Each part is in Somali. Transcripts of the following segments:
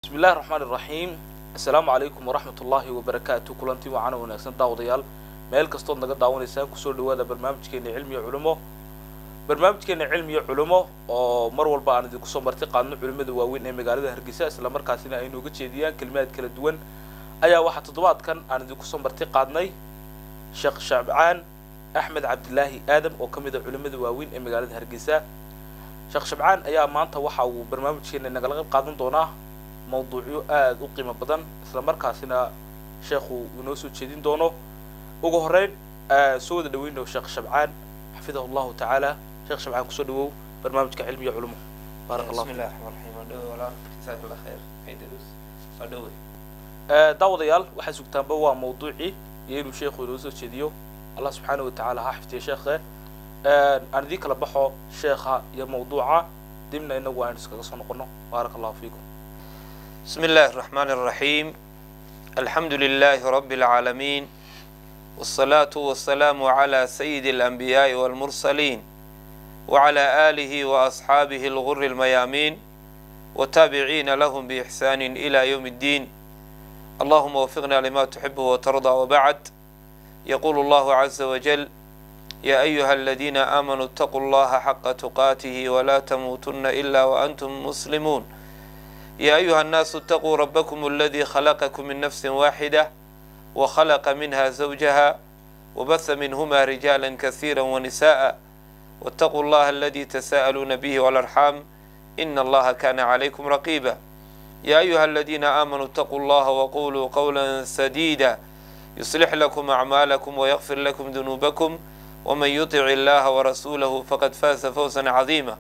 bismi illahi raxmaan iraxiim assalaamu calaykum waraxmat ullaahi wabarakaatu kulantii waacana wanaagsan daawadayaal meel kastood naga daawanaysaan kusoo dhawaada barnaamijkeena cilmiya culimo barnaamijkeena cilmiya culimo oo mar walba aan idinku soo marti qaadno culimada waaweyn ee magaalada hargeysa islamarkaasina ay nooga jeediyaan kelimaad kala duwan ayaa waxaa toddobaadkan aan idinku soo marti qaadnay sheekh shabcaan axmed cabdilaahi aadam oo ka mid a culimada waaweyn ee magaalada hargeysa sheekh shabcaan ayaa maanta waxa uu barnaamijkeena nagala qayb qaadan doonaa mawduucyo aada u qiimo badan isla markaasina sheekhu inoo soo jeedin doono ugu horeyn soo wada dhaweyno sheekh shabcaan xafidahu llahu tacaala sheekh shabcaan kusoo dhawow barnaamijka cilmiya culumo baarak allah بسم الله الرحمن الرحيم ودوي ولا جزاك الله خير عيدروس ودوي daawadayaal waxaa sugtaanba waa mawduucii iyo inuu sheekhu inoo soo jeediyo allah subxaana wa tacaala ha xifdiya sheekhe aan idiin kala baxo sheekha iyo mawduuca dibna inagu aan iskaga soo noqono baarak allahu fiikum بسم الله الرحمن الرحيم الحمد لله رب العالمين والصلاة والسلام على سيد الأنبياء والمرسلين وعلى آله وأصحابه الغر الميامين وتابعين لهم بإحسان إلى يوم الدين اللهم وفقنا لما تحب وترضى وبعد يقول الله عز وجل يا أيها الذين آمنوا اتقوا الله حق تقاته ولا تموتن إلا وأنتم مسلمون يا أيها الناس اتقوا ربكم الذي خلقكم من نفس واحدة وخلق منها زوجها وبث منهما رجالا كثيرا ونساء واتقوا الله الذي تساءلون به والأرحام إن الله كان عليكم رقيبا يا أيها الذين آمنوا اتقوا الله وقولوا قولا سديدا يصلح لكم أعمالكم ويغفر لكم ذنوبكم ومن يطع الله ورسوله فقد فاز فوزا عظيما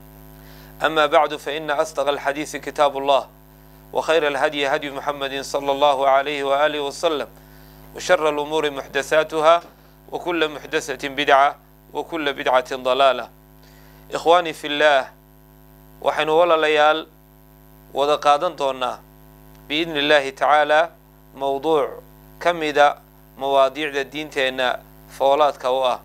أما بعد فإن أصدق الحديث كتاب الله وخير الهدي هدي محمد صلى الله عليه وآله وسلم وشر الأمور محدثاتها وكل محدثة بدعة وكل بدعة ضلالة إخواني في الله وحن ولا ليال ودقادن دونا بإذن الله تعالى موضوع كمدا مواضيع الدين تينا فولات كوا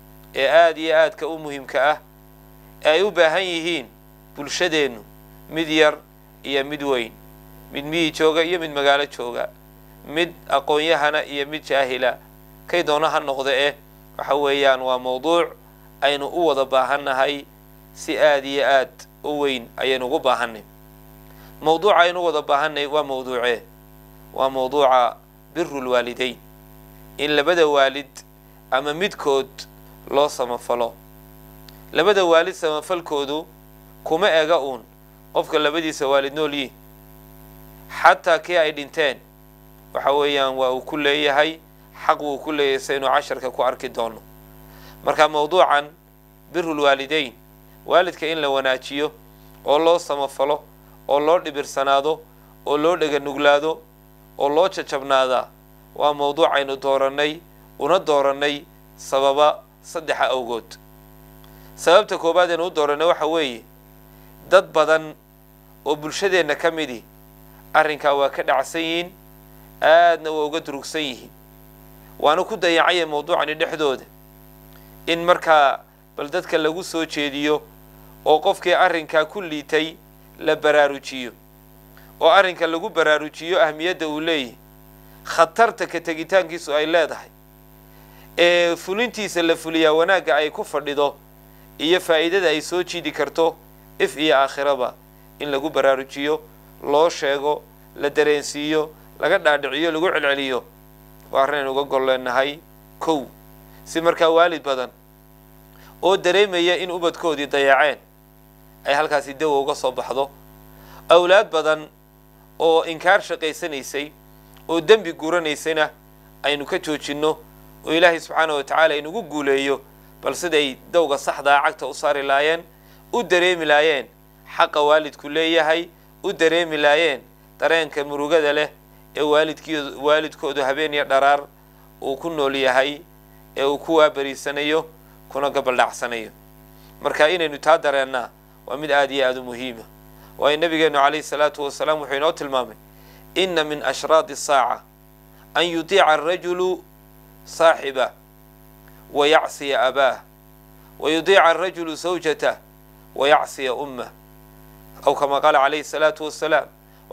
آد يا آد كأمهم كأه أيوبا هيهين bulshadeennu mid yar iyo mid weyn mid miyi jooga iyo mid magaalo jooga mid aqoon-yahana iyo mid jaahila kay doona ha noqda eh waxa weeyaan waa mawduuc aynu u wada baahannahay si aada iyo aad u weyn ayaynu ugu baahanay mawduuca aynu u wada baahanay waa mawduucee waa mawduuca biru lwaalideyn in labada waalid ama midkood loo samafalo labada waalid samafalkoodu kuma ega uun qofka labadiisa waalid nool yihin xataa kii ay dhinteen waxa weeyaan waa uu ku leeyahay xaq wuu ku leeyahay saynu casharka ku arki doono marka mawduucan birul waalideyn waalidka in la wanaajiyo oo loo samafalo oo loo dhibirsanaado oo loo dheganuglaado oo loo jajabnaadaa waa mawduuc aynu doorannay una doorannay sababa saddexa awgood sababta koowaad aynu u doorannay waxa weeye dad badan oo bulshadeenna ka midi arrinkaa waa ka dhacsan yihiin aadna waa uga durugsan yihiin waana ku dayacaya mawduucani dhexdooda in markaa bal dadka lagu soo jeediyo oo qofkii arrinkaa ku liitay la baraarujiyo oo arrinka lagu baraarujiyo ahmiyadda uu leeyahay khatarta ka tegitaankiisu ay leedahay ee fulintiisa la fuliyaa wanaagga ay ku fadhido iyo faa'iidada ay soo jiidi karto if iyo aakhiraba in lagu baraarujiyo loo sheego la dareensiiyo laga dhaadhiciyo lagu celceliyo waa arrinaynu uga gol leenahay kow si markaa waalid badan oo dareemaya in ubadkoodii dayaceen ay halkaasi dawa uga soo baxdo awlaad badan oo inkaar shaqaysanaysay oo dembi guranaysayna aynu ka joojinno oo ilaahay subxaana wa tacaala inugu guuleeyo bal siday dawga saxdaa cagta u saari laayeen u dareemi laayeen xaqa waalidku leeyahay u dareemi laayeen dareenka murugada leh ee waalidkii waalidkoodu habeen iyo dharaar uu ku nool yahay ee uu ku waabariisanayo kuna gabaldhacsanayo marka inaynu taa dareennaa waa mid aada iyo aada u muhiima waayo nabigeenu calayhi salaatu wasalaam wuxuu inoo tilmaamay inna min ashraadi saaca an yudiica arajulu saaxibah wa yacsiya abaah wa yudiica arajulu zawjatah wayacsiya ummah aw kama qaala calayhi salaatu wasalaam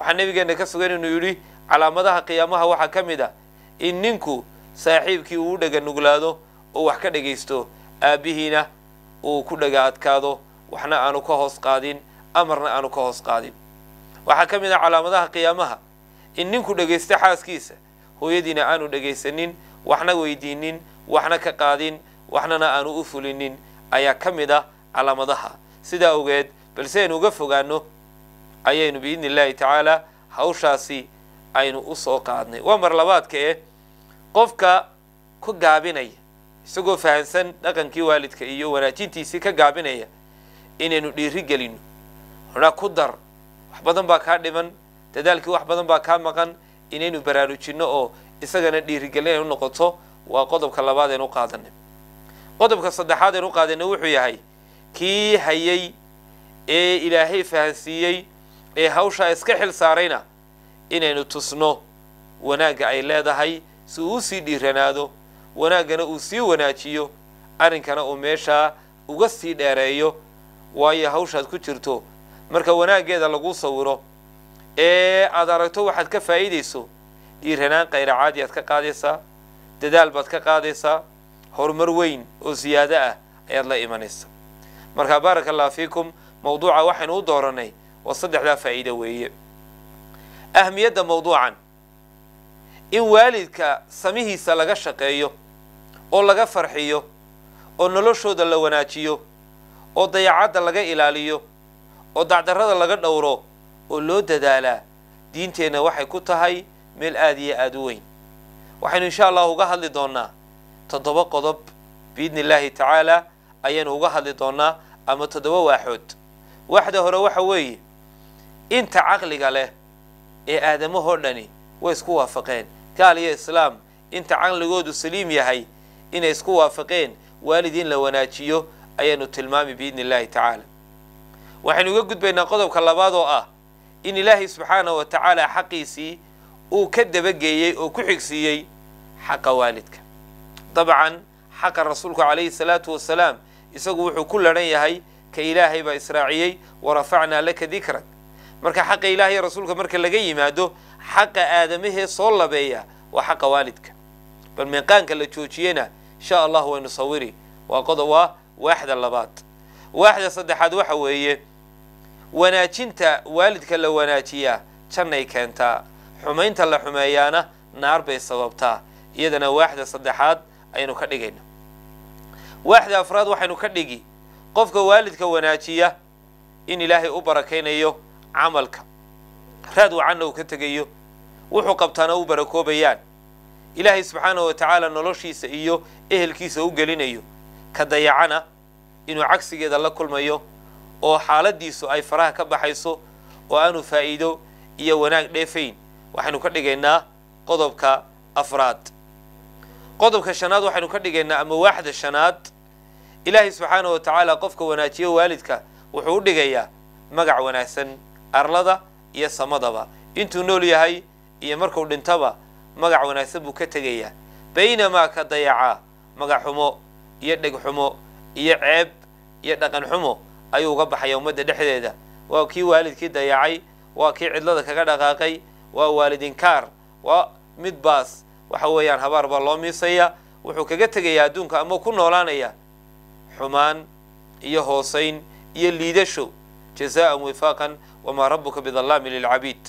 waxaa nabigeena ka sugan inuu yidhi calaamadaha qiyaamaha waxaa ka mid ah in ninku saaxiibkii uu u dhega nuglaado oo wax ka dhegaysto aabbihiina uu ku dhaga adkaado waxna aanu ka hoos qaadin amarna aanu ka hoos qaadin waxaa ka mid ah calaamadaha qiyaamaha in ninku dhegaysto xaaskiisa hooyadiina aanu dhegaysanin waxna weydiinin waxna ka qaadin waxnana aanu u fulinin ayaa ka mid ah calaamadaha sidaa ogeed balse aynu uga fogaano ayaynu biidni illaahi tacaala hawshaasi aynu u soo qaadnay waa mar labaadka eh qofka ku gaabinaya isagoo fahansan dhaqankii waalidka iyo wanaajintiisii ka gaabinaya inaynu dhiiri gelino xunaa ku dar wax badan baa kaa dhiman dadaalkii wax badan baa kaa maqan inaynu baraarujinno oo isagana dhiirigelin ay u noqoto waa qodobka labaad aynu u qaadanay qodobka saddexaad aynu u qaadanay wuxuu yahay kii hayay ee ilaahay fahansiiyey ee hawshaa iska xil saarayna inaynu tusno wanaagga ay leedahay si uu usii dhiiranaado wanaaggana uu sii wanaajiyo arrinkana uu meeshaa uga sii dheereeyo waayo hawshaad ku jirto marka wanaaggeeda lagu sawiro ee aad aragto waxaad ka faa'iidayso dhiiranaan qayra caadi aad ka qaadaysaa dadaal baad ka qaadaysaa horumar weyn oo siyaado ah ayaad la imanaysa marka baaraka allah fiikum mawduuca waxaynu u dooranay waa saddexdaa faa'iido weeye ahmiyadda mawduucan in waalidka samihiisa laga shaqeeyo oo laga farxiyo oo noloshooda la wanaajiyo oo dayacadda laga ilaaliyo oo dacdarrada laga dhowro oo loo dadaalaa diinteenna waxay ku tahay meel aada iyo aada u weyn waxaynu insha allahu uga hadli doonnaa toddoba qodob biidni illaahi tacaala ayaynu uga hadli doonnaa ama toddoba waaxood waaxda hore waxa weeye inta caqliga leh ee aadamahoo dhani way isku waafaqeen gaal iyo islaam inta caqligoodu saliim yahay inay isku waafaqeen waalid in la wanaajiyo ayaanu tilmaami biidni illaahi tacaala waxaynu uga gudbaynaa qodobka labaad oo ah in ilaahay subxaanahu wa tacaala xaqiisii uu ka dabageeyey oo ku xigsiiyey xaqa waalidka dabcan xaqa rasuulku calayhi salaatu wasalaam isagu wuxuu ku laran yahay ka ilaahay baa israaciyey warafacnaa laka dikrak marka xaqa ilahay rasuulka marka laga yimaado xaqa aadamahee soo labeeya waa xaqa waalidka bal meeqaanka la joojiyena insha allah waynu sawiri waa qodob waa waaxda labaad waaxda saddexaad waxa weeye wanaajinta waalidka la wanaajiyaa jannay keentaa xumaynta la xumeeyaana naar bay sababtaa iyadana waaxda saddexaad aynu ka dhigayna waaxda afraad waxaynu ka dhigi qofka waalidka wanaajiya in ilaahay u barakaynayo camalka raad wacanna uu ka tegayo wuxuu qabtaana u barakoobayaan ilaahay subxaanahu wa tacaala noloshiisa iyo ehelkiisa u gelinayo ka dayacana inuu cagsigeeda la kulmayo oo xaaladiisu ay faraha ka baxayso oo aanu faa'iido iyo wanaag dheefayn waxaynu ka dhigaynaa qodobka afraad qodobka shanaad waxaynu ka dhigaynaa ama waaxda shanaad ilaahay subxaanahu wa tacaala qofka wanaajiyo waalidka wuxuu u dhigayaa magac wanaagsan arlada iyo samadaba intuu nool yahay iyo markuu dhintaba magac wanaagsan buu ka tegayaa baynamaa ka dayacaa magac xumo iyo dheg xumo iyo ceeb iyo dhaqan xumo ayuu uga baxaya ummadda dhexdeeda waa kii waalidkii dayacay waa kii cidlada kaga dhaqaaqay waa waalidinkaar waa mid baas waxa weeyaan habaar baa loo miisaya wuxuu kaga tegayaa adduunka ama ku noolaanaya xumaan iyo hoosayn iyo liidasho jazaan wifaaqan wamaa rabuka bidallaami lilcabiid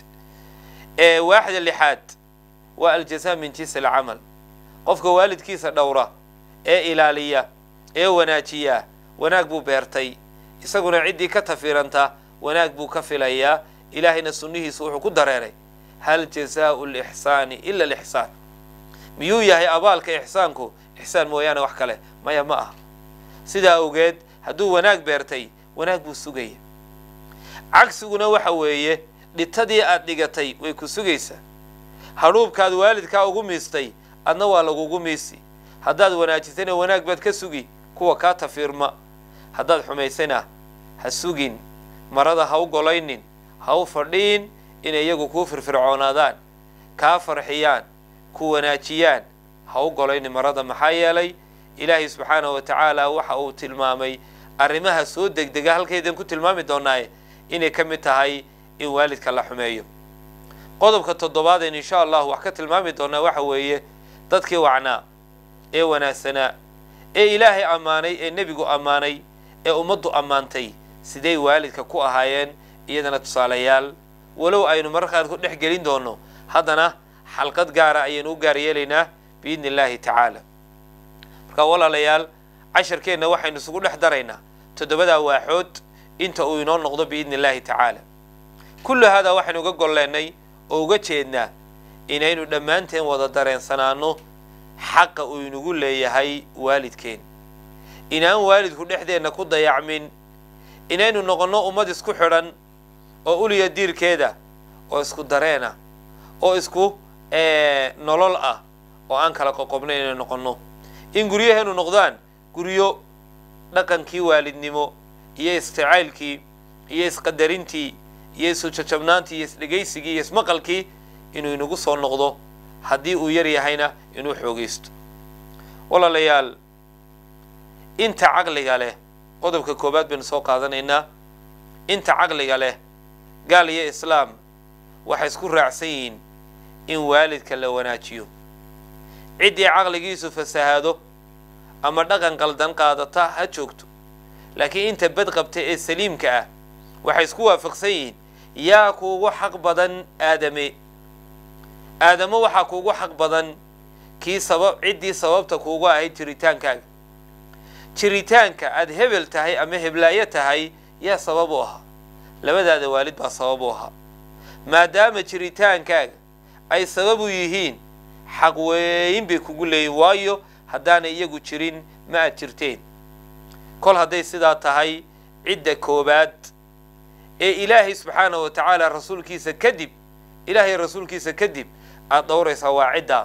ee waaxda lixaad waa aljazaa min jinsi alcamal qofka waalidkiisa dhowra ee ilaaliya ee wanaajiya wanaag buu beertay isaguna ciddii ka tafiiranta wanaag buu ka filayaa ilaahayna sunnihiisu wuxuu ku dareeray hal jazaau lixsaani ila alixsaan miyuu yahay abaalka ixsaanku ixsaan mooyaane wax kale maya ma aha sidaa awgeed hadduu wanaag beertay wanaag buu sugaya cagsiguna waxa weeye dhitadii aad dhigatay way ku sugaysaa hadhuubkaad waalidkaa ugu miistay adna waa lagugu miisi haddaad wanaajisayna wanaag baad ka sugi kuwa kaa tafiirma haddaad xumaysayna ha sugin marada ha u golaynin ha u fadhiin inay iyagu kuu firfircoonaadaan kaa farxiyaan ku wanaajiyaan ha u golaynin marada maxaa yeelay ilaahay subxaanahu wa tacaala waxa uu tilmaamay arrimaha soo degdega halkaydan ku tilmaami doonaaye inay ka mid tahay in waalidka la xumeeyo qodobka toddobaadeen insha allah wax ka tilmaami doonaa waxa weeye dadkii wacnaa ee wanaagsanaa ee ilaahay ammaanay ee nebigu ammaanay ee ummaddu ammaantay siday waalidka ku ahaayeen iyadana tusaalayaal walow aynu mararka qaar ku dhex gelin doono haddana xalqad gaara ayaynu u gaar yeelaynaa biidni illaahi tacaala marka walaalayaal casharkeenna waxaynu isugu dhex daraynaa toddobadaa waaxood inta uu inoo noqdo biidni illaahi tacaala kullu haadaa waxaynu uga golleennay oo uga jeednaa inaynu dhammaanteen wada dareensanaano xaqa uu inagu leeyahay waalidkeen inaan waalidku dhexdeenna ku dayacmin inaynu noqonno ummad isku xidhan oo uliya diirkeeda oo isku dareena oo isku nolol ah oo aan kala qoqobna inaynu noqonno in guryaheenu noqdaan guryo dhaqankii waalidnimo iyo isjacaylkii iyo isqadarintii iyo isujajabnaantii iyo isdhegaysigii iyo ismaqalkii inuu inagu soo noqdo haddii uu yar yahayna inuu xoogaysto walaalayaal inta caqliga leh qodobka koowaad baynu soo qaadanaynaa inta caqliga leh gaal iyo islaam waxay isku raacsan yihiin in waalidka la wanaajiyo ciddii caqligiisu fasahaado ama dhaqan qaldan qaadata ha joogto laakiin inta bad qabta ee saliimka ah waxay isku waafaqsan yihiin yaa kuugu xaq badan aadame aadamo waxaa kuugu xaq badan kii sabab ciddii sababta kuugu ahayd jiritaankaaga jiritaanka aada hebel tahay ama heblaayo tahay yaa sabab u ahaa labadaada waalid baa sabab u ahaa maadaama jiritaankaaga ay sabab u yihiin xaq weyn bay kugu leeyihin waayo haddaanay iyagu jirin ma aad jirteen kol hadday sidaa tahay cidda koobaad ee ilaahay subxaana wa tacaala rasuulkiisa kadib ilaahay rasuulkiisa kadib aada dhowraysaa waa ciddaa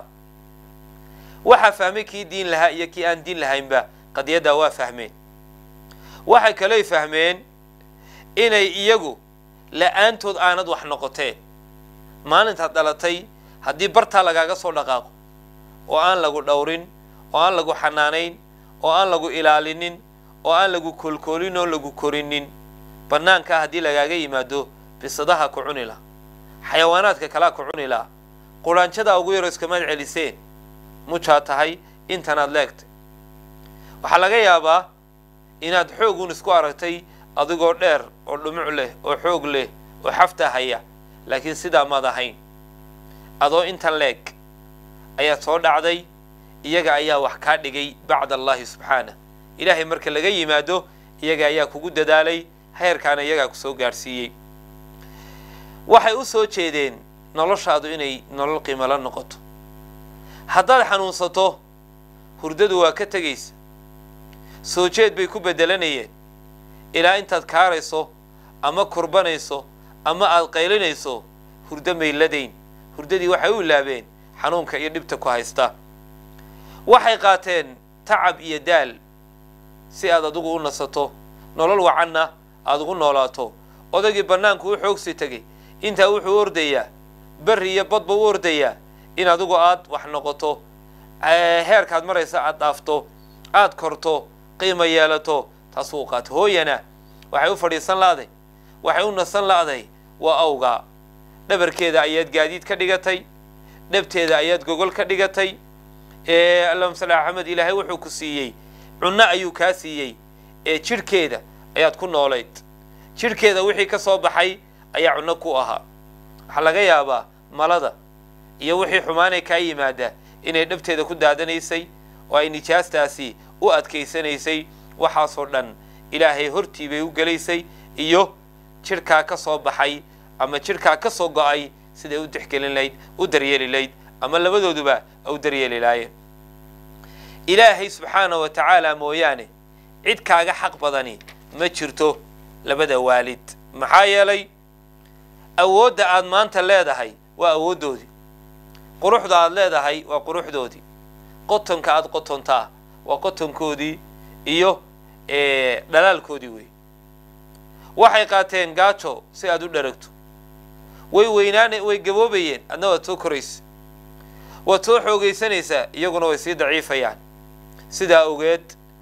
waxaa fahmay kii diin lahaa iyo kii aan diin lahaynba qadiyaddaa waa fahmeen waxay kaley fahmeen inay iyagu la-aantood aanad wax noqoteen maalintaad dhalatay haddii bartaa lagaaga soo dhaqaaqo oo aan lagu dhowrin oo aan lagu xanaanayn oo aan lagu ilaalinin oo aan lagu koolkoolin oo lagu korinin bannaankaa haddii lagaaga yimaado bisadaha ku cuni laha xayawaanaadka kalaa ku cuni laha quraanjadaa ugu yaro iskamaad celiseen mujaa tahay intanaad leegtay waxaa laga yaabaa inaad xoogun isku aragtay adigoo dheer oo dhumuc leh oo xoog leh oo xafta haya laakiin sidaa maad ahayn adoo intan leeg ayaad soo dhacday iyaga ayaa wax kaa dhigay bacda allahi subxaanah ilaahay marka laga yimaado iyaga ayaa kugu dadaalay heerkaana iyagaa kusoo gaadhsiiyey waxay u soo jeedeen noloshaadu inay nolol qiimala noqoto haddaad xanuunsato hurdadu waa ka tegaysa soo jeed bay ku beddelanayeen ilaa intaad kaarayso ama kurbanayso ama aada qaylinayso hurdo mayladayn hurdadii waxay u ilaabeen xanuunka iyo dhibta ku haysta waxay qaateen tacab iyo daal si aad adigu u nasato nolol wacanna aada ugu noolaato odaygii bannaanku u xoogsi tegay intaa wuxuu ordayaa berri iyo badba u ordayaa in adigu aad wax noqoto heerkaad maraysa aad dhaafto aad korto qiima yeelato taasuu qaata hooyana waxay u fadhiisan la'day waxay u nasan la'day waa awgaa dhabarkeeda ayaad gaadiid ka dhigatay dhabteeda ayaad gogol ka dhigatay allahuma salli ala axmed ilaahay wuxuu ku siiyey cunno ayuu kaa siiyey ee jidhkeeda ayaad ku noolayd jidhkeeda wixii ka soo baxay ayaa cunno ku ahaa waxaa laga yaabaa malada iyo wixii xumaanay kaa yimaada inay dhabteeda ku daadanaysay oo ay nijaastaasi u adkaysanaysay waxaasoo dhan ilaahay hortii bay u gelaysay iyo jidhkaa ka soo baxay ama jidhkaa ka soo go-ay siday u dexgelin layd u daryeeli layd ama labadooduba u daryeeli laayeen ilaahay subxaana wa tacaala mooyaane cid kaaga xaq badani ma jirto labada waalid maxaa yeelay awoodda aad maanta leedahay waa awooddoodii quruxda aad leedahay waa quruxdoodii qotonka aad qotontaa waa qotonkoodii iyo dhalaalkoodii wey waxay qaateen gaajo si aad u dharagto way weynaana way gaboobayeen adna waad soo koraysa waad soo xoogaysanaysaa iyaguna way sii daciifayaan sidaa ogeed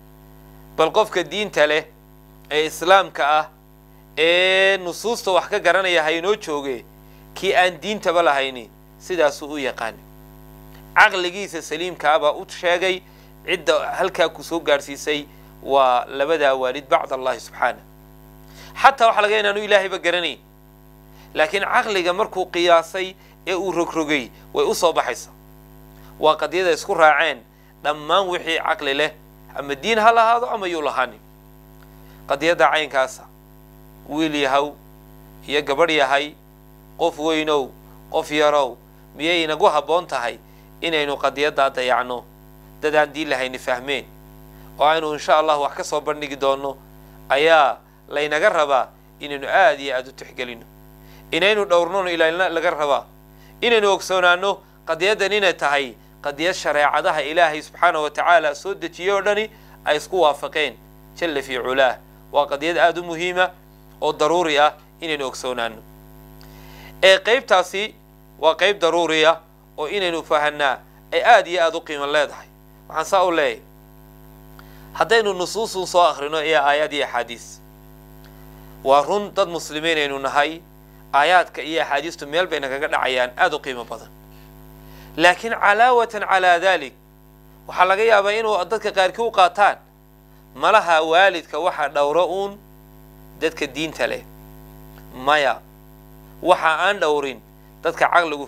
bal qofka diinta leh ee islaamka ah ee nusuusta wax ka garanaya ha inoo jooge kii aan diintaba lahayni sidaasuu u yaqaani caqligiisa saliimkaabaa u sheegay cidda halkaa ku soo gaadhsiisay waa labadaa waalid bacd allahi subxaana xataa waxaa laga inaanu ilaahayba garanayn laakiin caqliga markuu qiyaasay ee uu rogrogay way u soo baxaysaa waa qadiyada isku raaceen dhammaan wixii caqli leh ama diin ha lahaado ama yuu lahaanin qadiyadda caynkaasa wiil yahow iyo gabadh yahay qof weynow qof yarow miyay inagu habboon tahay inaynu qadiyaddaa dayacno dad aan diin lahayni fahmeen oo aynu insha allah wax ka soo bandhigi doonno ayaa laynaga rabaa inaynu aada iyo aada u tixgelino inaynu dhowrnono ilaalina laga rabaa inaynu ogsoonaano qadiyaddan inay tahay qadiyad shareecadaha ilaahay subxaana wa tacaala soo dejiyey oo dhani ay isku waafaqeen jalla fii culaah waa qadiyad aada u muhiima oo daruuri ah inaynu ogsoonaano ee qeybtaasi waa qeyb daruuri ah oo inaynu fahanaa ay aada iyo aada u qiimo leedahay waxaan saa u leeyahy haddaynu nusuusun soo akhrino iyo aayaad iyo axaadiis waa run dad muslimiin aynu nahay aayaadka iyo axaadiistu meel bay nagaga dhacayaan aada u qiimo badan laakiin calaawatan calaa dalik waxaa laga yaabaa inuu dadka qaarkii u qaataan malaha waalidka waxa dhowro uun dadka diinta leh maya waxa aan dhowrin dadka caqligu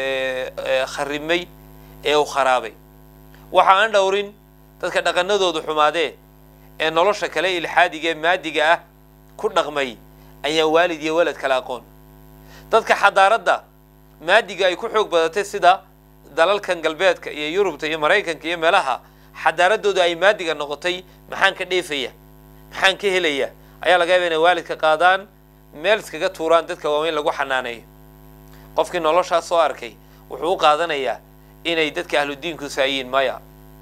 kharrimay ee u kharaabay waxa aan dhowrin dadka dhaqanadoodu xumaadeen ee nolosha kale ilxaadiga ee maadiga ah ku dhaqmay ayaan waalid iyo walad kala aqoon dadka xadaaradda maadiga ay ku xoog badatay sida dalalkan galbeedka iyo yurubta iyo maraykanka iyo meelaha xadaaradoodu ay maadiga noqotay maxaan ka dheefaya maxaan ka helaya ayaa laga yaaba inay waalidka qaadaan meel iskaga tuuraan dadka waaweyn lagu xanaaneeyo qofkii noloshaas soo arkay wuxuu u qaadanayaa inay dadka ahludiinku saayiin maya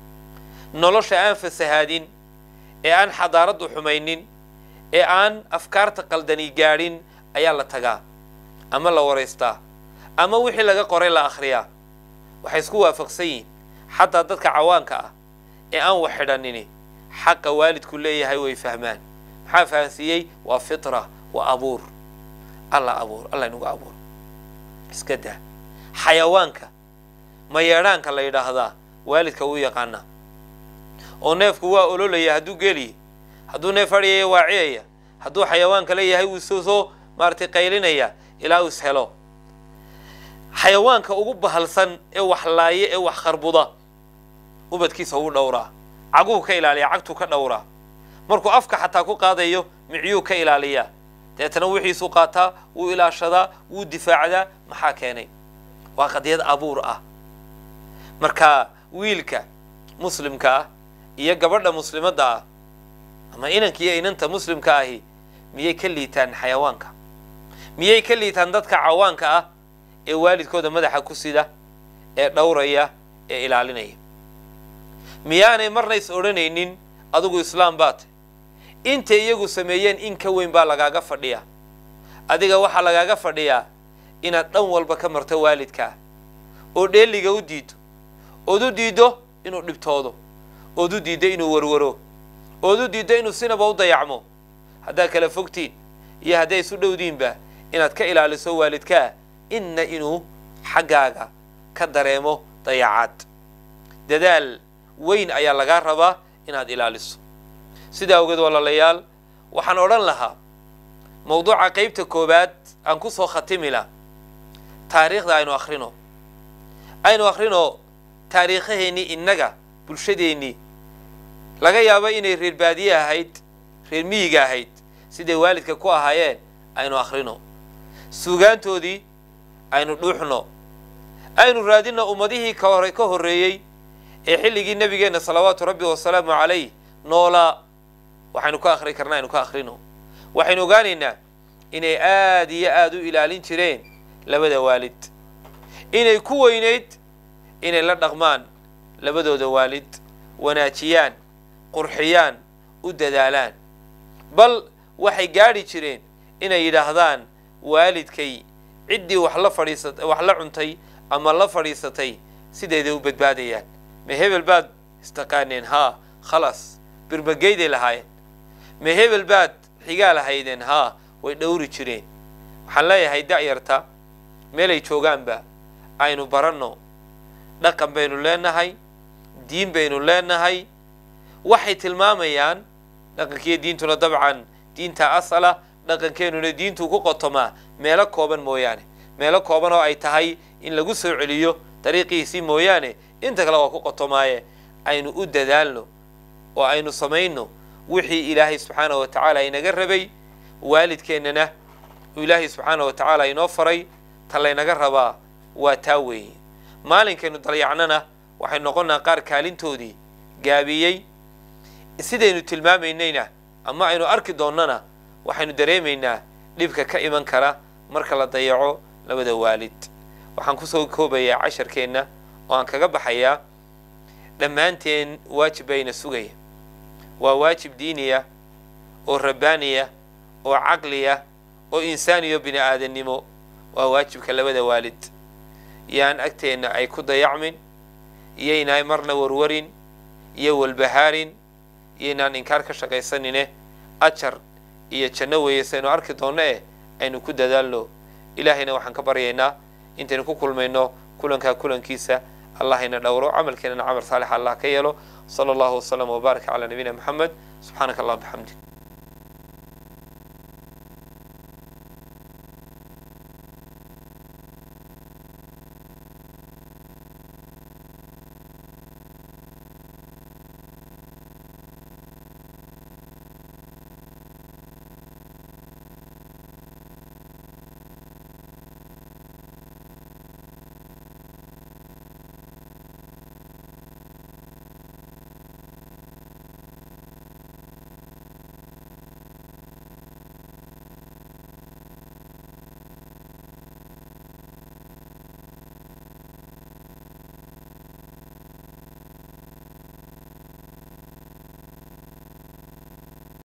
nolosha aan fasahaadin ee aan xadaaraddu xumaynin ee aan afkaarta qaldani gaadhin ayaa la tagaa ama la waraystaa ama wixii laga qoray la akhriyaa waxay isku waafaqsan yihiin xataa dadka cawaanka ah ee aan wax xidhanini xaqa waalidku leeyahay way fahmaan maxaa fahansiiyey waa fitra waa abuur alla abuur alla inugu abuur iska daa xayawaanka mayeedhaanka la yidhaahdaa waalidka wuu yaqaanaa oo neefku waa ololaya hadduu geliya hadduu neef adhiyaya waa ciyaya hadduu xayawaanka leeyahay wuu soo soo maaratay qaylinaya ilaa uu is helo xayawaanka ugu bahalsan ee wax laaye ee wax kharbuda ubadkiisa ugu dhowraa caguhu ka ilaaliya cagtuu ka dhowraa markuu afka xataa ku qaadayo micyuu ka ilaaliyaa deetana wixiisuu qaataa wuu ilaashadaa wuu difaacdaa maxaa keenay waa qadiyad abuur ah marka wiilka muslimka ah iyo gabadha muslimadda ah ama inanka iyo inanta muslimka ahi miyay ka liitaan xayawaanka miyay ka liitaan dadka cawaanka ah ee waalidkooda madaxa ku sida ee dhowraya ee ilaalinaya miyaanay marna is odhanaynin adigu islaam baa tay intay iyagu sameeyeen in ka weyn baa lagaaga fadhiyaa adiga waxaa lagaaga fadhiyaa inaad dhan walba ka marto waalidkaa oo dheeliga u diido ood u diiddo inuu dhibtoodo ood u diiddo inuu warwaro ood u diiddo inuu sinaba u dayacmo haddaad kala fogtiin iyo hadday isu dhowdiinba inaad ka ilaaliso waalidkaa inna inuu xaggaaga ka dareemo dayacaad dadaal weyn ayaa lagaa rabaa inaad ilaaliso sidaa awgeed walaalayaal waxaan odhan lahaa mawduuca qeybta koowaad aan ku soo khatimila taariikhda aynu akhrino aynu akhrino taariikhaheennii innaga bulshadeennii laga yaabo inay reer baadiye ahayd reer miyiga ahayd siday waalidka ku ahaayeen aynu akhrino suugaantoodii aynu dhuuxno aynu raadinno ummadihii ka hore ka horreeyey ee xilligii nebigeenna salawaatu rabbi wasalaamu calayh noolaa waxaynu ka akhri karna aynu ka akhrino waxaynu ogaanaynaa inay aada iyo aada u ilaalin jireen labada waalid inay ku weynayd inay la dhaqmaan labadooda waalid wanaajiyaan qurxiyaan u dadaalaan bal waxay gaadhi jireen inay yidhaahdaan waalidkay ciddii wax la fadhiisat wax la cuntay ama la fadhiisatay sideeday u badbaadayaan ma hebel baad istaqaaneen haa khalaas birmageyday lahaayeen ma hebel baad xigaa lahaydeen haa way dhowri jireen waxaan leeyahay da'yarta meelay joogaanba aynu baranno dhaqan baynu leenahay diin baynu leenahay waxay tilmaamayaan dhaqankiiyo diintuna dabcan diinta asala dhaqankeenuna diintuu ku qotomaa meelo kooban mooyaane meelo kooban oo ay tahay in lagu soo celiyo dariiqiisii mooyaane inta kale waa ku qotomaaye aynu u dadaalno oo aynu samayno wixii ilaahay subxaana wa tacaala inaga rabay waalidkeennana uu ilaahay subxaana wa tacaala inoo faray ta laynaga rabaa waa taa weeye maalinkaynu dalyacnana waxay noqonnaa qaar kaalintoodii gaabiyey sidaynu tilmaamaynayna ama aynu arki doonnana waxaynu dareemaynaa dhibka ka iman kara marka la dayaco labada waalid waxaan kusoo koobayaa casharkeenna oo aan kaga baxayaa dhammaanteen waajib bayna sugaya waa waajib diiniya oo rabbaaniya oo caqliya oo insaaniyo bini aadannimo waa waajibka labada waalid yaan agteenna ay ku dayacmin iyoynay marna warwarin iyo walbahaarin iyoynaan inkaar ka shaqaysanine ajar iyo janno weeye saynu arki doonno eh aynu ku dadaalno ilaahayna waxaan ka baryaynaa intaynu ku kulmayno kulankaa kulankiisa allahayna dhowro camalkeenana camal saalix allah ka yeelo sala allahu wasalam wbaarak calaa nabiyina moxamed subxaanaka allah bixamdik